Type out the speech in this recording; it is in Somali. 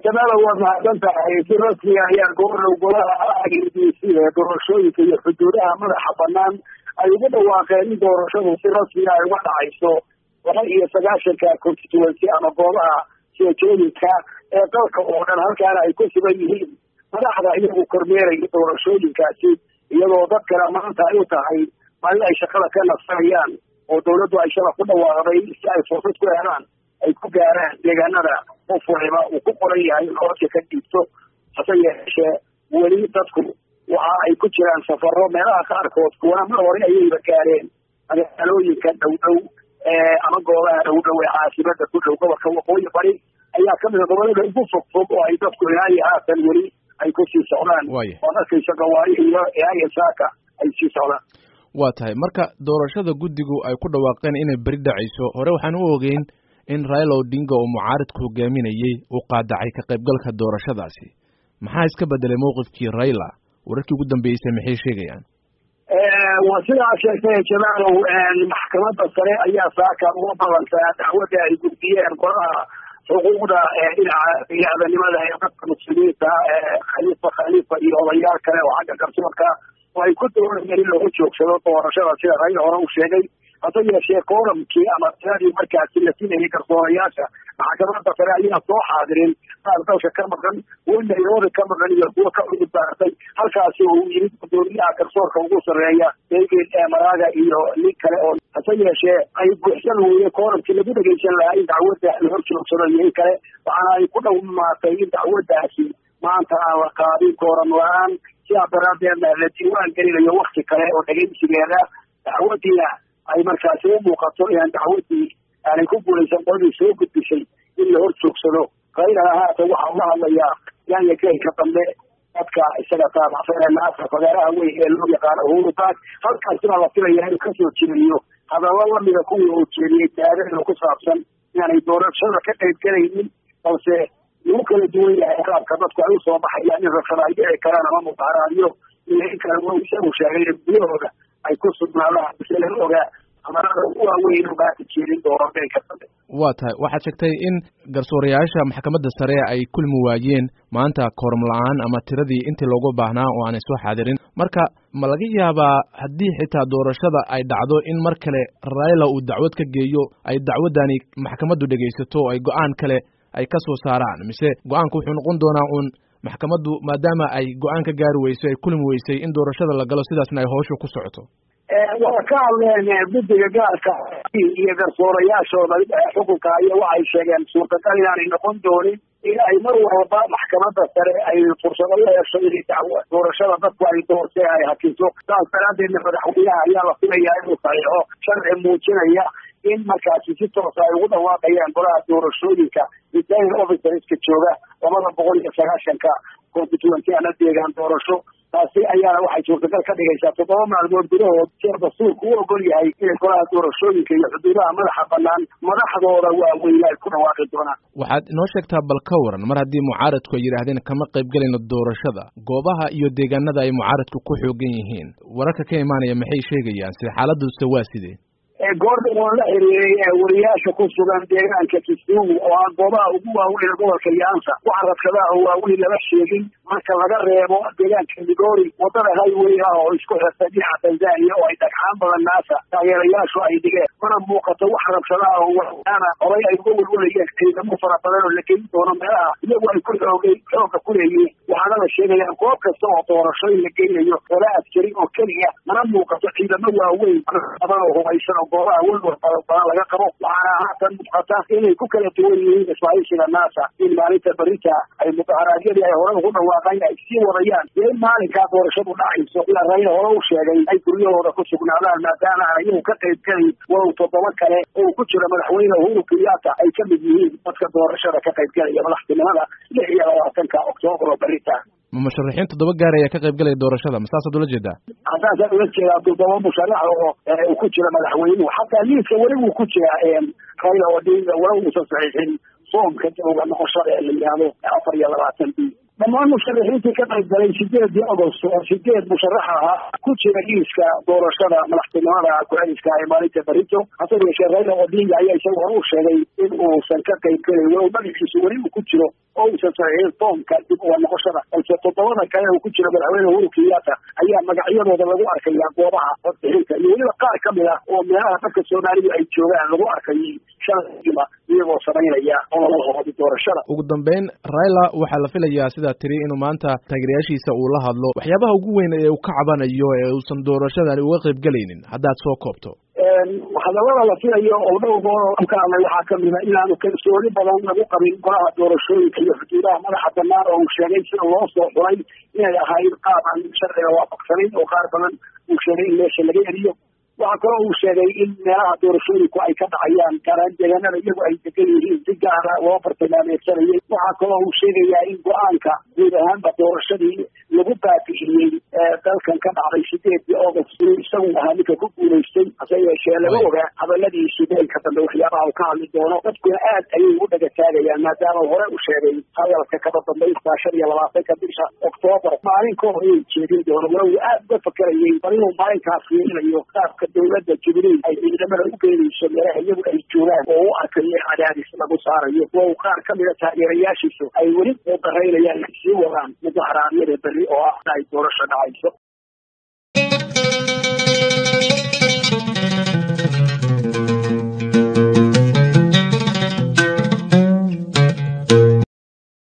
jamaala waad mahadsan tahay si rasmiga ayaa gobornow golaha i b c ee doorashooyinka iyo xuduudaha madaxa banaan ay ugu dhawaaqeen in doorashadu si rasmiga ay uga dhacayso laba iyo sagaashanka constituency ama goobaha seejooyinka ee dalka oo dhan halkaana ay ku sugan yihiin madaxda iyagu kormeeraya doorashooyinkaasi iyadoo dadkana maanta ay u tahay maalin ay shaqada ka nasanayaan oo dawladdu ay shala ku dhawaaqday si ay fursad ku helaan ay ku gaaraan deegaanada qof waliba uu ku qoran yahay nolosha ka dhiibto hase yeeshee weli dadku waxa ay ku jiraan safaro meelaha qaarkood kuwana mar hore ayayba gaareen magaalooyinka dhow dhow ama goobaha dhow dhow ee caasimada ku dhow gobolka waqooyi bari ayaa kamid a gobolada ugu fog fog oo ay dadku ilaa iyo haatan weli ay ku sii socdaan oo arkaysa gawaari iyo ilaa iyo saaka ay sii socdaan waa tahay marka doorashada guddigu ay ku dhawaaqeen inay beri dhacayso hore waxaan u ogeyn in raila odinga oo mucaaridku hogaaminayey uu qaadacay ka qaybgalka doorashadaasi maxaa iska bedelay mowqifkii raila wararkii ugu dambeysay maxay sheegayaan waa sidaa sheegtay jamaalow maxkamadda sare ayaa saaka uga balantaa dacwadda ay gudbiyeen golaha xuquuqda dhinaca bini-aadanimada ee dadka muslimiinta khaliifa khaliifa iyo odayaal kale oo xagga garsoorka oo ay ku doonayeen in lagu joogsado doorashada sida raila hore u sheegay hase yeeshee kooramkii ama tiradii markaasi la sinayay garsoorayaasha maxkamadda sare ayaa soo xaadirin qaar dalka ka maqan kuwo nairobi ka maqan iyo kuwo ka cudud baartay halkaasi oo uu yimid gudoomiyaha garsoorka ugu sarreeya david maraga iyo nin kale oo hase yeeshee ay buuxsan weye kooramkii lagu dhegeysan lahaa in dacwadda la hor joogsado iyo in kale waxaana ay ku dhawmaatay in dacwaddaasi maanta aan la qaadin kooram la-aan sidaa daraadeedna la diiwaan gelinayo wakti kale oo dhegeysigeeda dacwadiina ay markaasi u muuqato inaan dacwadii aanay ku guulaysan qoladii soo gudbisay in la hor joogsado raylana haatan waxaa uga hadlayaa yaanya geelka dambe dadka isaga taabacsan naasa fagaaraha weyn ee loo yaqaano uhuru park halkaasina la filaya inuu kasoo jeediyo hadallo lamida kuwii uu jeediyey taariikhda ku saabsan inaanay doorashada ka qayb galaynin balse lagu kala duwan yahay qaabka dadku ay usoo baxayaan in rabshada ay dhici karaan ama mudaharaadyo iyo in kale w isagu sheegay in gudahooda ay ku sugnaadaan mise laga ogaa amarada ugu waaweyn ugaasi jeedin doono geelka dambe waa tahay waxaad sheegtay in garsoorayaasha maxkamadda sare ay kulmi waayeen maanta kooram la-aan ama tiradii intii loogu baahnaa oo aanay soo xaadirin marka ma laga yaabaa haddii xitaa doorashada ay dhacdo in mar kale raila uu dacwad ka geeyo ay dacwaddani maxkamaddu dhegaysato oo ay go-aan kale ay ka soo saaraan mise go-aanku wuxuu noqon doonaa uun maxkamaddu maadaama ay go-aan ka gaari weysay ay kulmi weysay in doorashada la galo sidaasna ay howsha ku socoto waa ka hadleen guddiga gaarka iyo garsoorayaashooda xukunka iyo waxay sheegeen suurtagal inaanay noqon doonin in ay mar walba maxkamadda sare ay fursado u hesho inay dacwo doorashada dadku ay doortee ay hakiso saas daraadeedna madaxweynaha ayaa la filayaa inuu saxiixo sharci muujinaya in markaasi si toosa ay ugu dhawaaqayaan golaha doorashooyinka returning officerska jooga labada boqol iyo sagaashanka constituency ana deegaan doorasho taasi ayaana waxay suurtagal ka dhigaysaa toddoba maalmood gudahood sir dastuurku u ogol yahay inay golaha doorashooyinka iyo xuduudaha madaxa banaan madaxdooda waaweyne ay ku dhawaaqi doonaan waxaad inoo sheegtaa bal ka waran mar haddii mucaaradku ay yidhaahdeen kama qayb gelayno doorashada goobaha iyo deegaanada ay mucaaradku ku xoogan yihiin wararka ka imaanaya maxay sheegayaan sida xaaladuse waa sidee goorda oo la xiriiray wariyaasha ku sugan deegaanka kisumu oo ah goobaha ugu waaweyn gobolka yaansa waxa rabshadaha oo waaweyn lama sheegin marka laga reebo deegaanka migori wadada highway ah oo isku xirta dhinaca tanzania oo ay dhagxaan badan naasa taageerayaashu ay dhigeen mana muuqato wax rabshadaha oo waana horay ay uga welwalayeen ciidamo fara badan oo la gelin doono meelaha iyagu ay ku xoogay xooga ku leeyihiin waxaana la sheegayaan goob kasta oo doorasho in la geynayo laba askari oo keliya mana muuqato ciidamo waaweyn badan oo hubaysan oo goobaha welwal fara badan laga qabo waxaana haatan muuqata inay ku kala duwan yihiin ismaaciishiga naasa in maalinta berita ay mudaharaadyadii ay hore ugu dhawaaqeen ay sii wadayaan iyo in maalinkaa doorashadu dhacayso ila rayla hore u sheegay ay guryahooda ku sugnaadaan maadaama aan iyagu ka qayb gelayn walow toddoba kale oo ku jira madaxweyne uhuru kenyatta ay ka mid yihiin dadka doorashada ka qayb gelaya madaxtinimada lix iyo labaatanka oktoobar oo berita ma musharaxiin toddoba gaar ayaa ka qayb galaya doorashada ma saasaad ula jeedaa haddaasaa ula jeedaa toddoba musharax oo uu ku jira madaxweynuhu xataa liiska weli wuu ku jiraa rayla odinga wala uusan saxiixin soomka jawga noqoshada ee la yihahdo afar iyo labaatan b dhammaan musharaxiintii ka qayb galay sideedii agost oo sideed musharax ahaa ku jira liiska doorashada madaxtinimada ku-xiliska ee maalinta barito hase yeeshee rayla odinga ayaa isagu hore u sheegay in uusan ka qayb gelayn walow magaciisu weli uu ku jiro oo uusan saxiixin foomka dib uga noqoshada balse toddobada kale uu ku jiro madaxweyne uhuru kenyatta ayaa magacyadooda lagu arkaya goobaha codbixinta iyo weliba qaar ka mid ah oo meelaha dadka soomaalidu ay joogaan lagu arkay shalaiba iyagoo samaynaya ololahoodi doorashada ugu dambeyn raila waxaa la filayaa sidaa tiri inuu maanta taageerayaashiisa uu la hadlo waxyaabaha ugu weyn ee uu ka cabanayo ee uusan doorashadan uga qayb gelaynin haddaad soo koobto hadalada la filayo oo dhowr goor ka hadlay waxaa kamida inaanu kalsooni badan lagu qabin golaha doorashooyinka iyo xuduudaha madaxa banaan oo uu sheegay sida loo soo xuray inay ahayd qaab aan sharciga waafaqsanayn oo qaar badan uu sheegay in meesha laga eriyo waxaa kaloo uu sheegay in meelaha doorashooyinku ay ka dhacayaan gaaraan deegaanada iyagu ay degan yihiin si gaara loo bartilmaameedsanayay waxaa kaloo uu sheegayaa in go-aanka guud ahaanba doorashadii lagu baabi'iyey dalkan ka dhacday sideedii august inuu isagu ahaa ninka ku guulaystay hase yeeshee laga ogaa hadaladiisi beenka dambe waxyaabaha uu ka hadli doono dadkuna aad ayay ugu dhaga taagayaan maadaama hore u sheegay hadalka kaba dambaystaa shan iyo labaatanka bisha oktoobar maalin ka hor ayay jeedin doono walow uu aad uga fakerayay bal inuu maalinkaas fiirinayo qaabka dowladda jibriil ay ciidamada u geenayso meelaha iyagu ay joogaan oo u arkayo cadaadis lagu saarayo oo qaar ka mida taageerayaashiisu ay weli u daraynayaan sii wadaan mudaharaadyada berri oo ah ay doorasho dhacayso